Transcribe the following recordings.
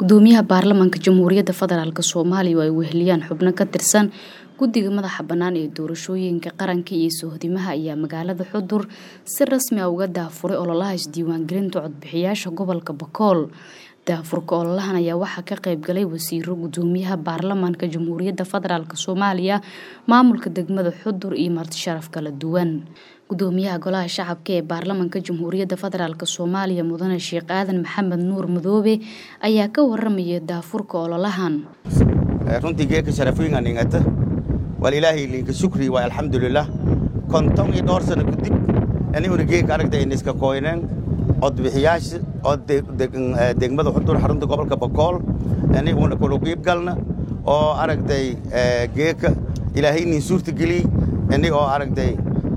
gudoomiyaha baarlamaanka jamhuuriyadda federaalk soomaaliya oo ay weheliyaan xubno ka tirsan guddiga madaxa bannaan ee doorashooyinka qaranka iyo sohdimaha ayaa magaalada xudur si rasmi ah uga daafuray ololaha isdiiwaangelinta codbixiyaasha gobolka bakool daafurka ololahan ayaa waxaa ka qaybgalay wasiiro gudoomiyaha baarlamaanka jamhuuriyadda federaalk soomaaliya maamulka degmada xudur iyo martisharaf kala duwan gudoomiyaha golaha shacabka ee baarlamaanka jamhuuriyadda federaalk soomaaliya mudane sheekh aadan maxamed nuur madoobe ayaa ka waramaya daafurka ololahan runtii geeka sharafooyinkan ingata wal ilaahay linka shukri waa alxamdulilah konton iyo dhowr sano kadib aniguna geeka aragta iniska koyneen codbixiyaasha oo degmada xudur xarunta gobolka bakool aniguna kula qiibgalna oo aragtay geeka ilaahay nin suurta geliyey inig oo aragtay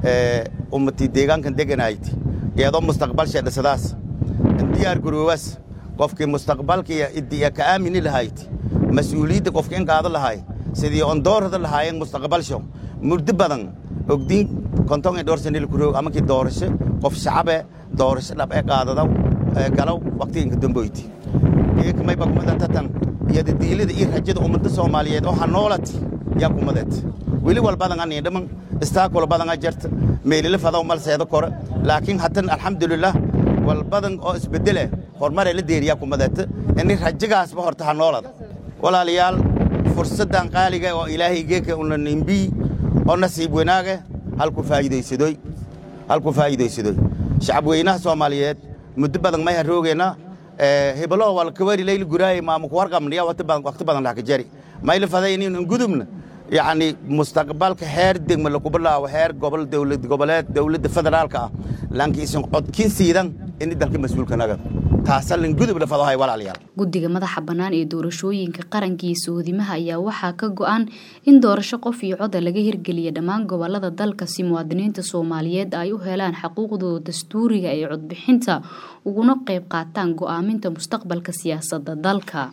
ummatii deegaankan deganayti iyadoo mustaqbalsha dhisadaas diyaar garoowaas qofkii mustaqbalka iyo ka aamini lahayd mas-uuliyadda qofka in qaado lahay sidii on doorada lahaayeen mustaqbalsho muddo badan ogdiin konton iyo dhowr sanil kuroog amankii doorasho qof shacabe doorasho dhab ee qaadadaw galow waqtiginka damboyti geekamayba kumada tatan iyo diilada iyo rajada ummadda soomaaliyeed oo hanoolati yaa kumadeed weli walbadan anii dhaman istaakula badan a jarta meelila fadaw malseeda kore laakiin hatan alxamdulilah walbadan oo isbedele horumare la deeriyaa kumadeeta ini rajagaasba horta hanoolada walaalayaal fursaddan qaaliga oo ilaahay geeka una nimbii oo nasiib wanaage halku faa'iidaysadoy halku faa'iidaysadoy shacabweynaha soomaaliyeed muddo badan may haroogeena hebelo wal kawari layl guraay maamu kuwarqamniya waqti badan waqti badan la jari mayla faday in gudubna yacni mustaqbalka heer degma lagu bilaabo heer gobol dowlad goboleed dowladda federaalka ah laakiin isan codkin siidan in dalka mas-uulkanaga taasalin gudub la fadahay walaalayaal guddiga madaxa bannaan ee doorashooyinka qaranka iyo sohdimaha ayaa waxaa ka go-an in doorasho qof iyo coda laga hirgeliya dhammaan gobolada dalka si muwaadiniinta soomaaliyeed ay u helaan xaquuqdooda dastuuriga ee codbixinta uguna qayb qaataan go-aaminta mustaqbalka siyaasadda dalka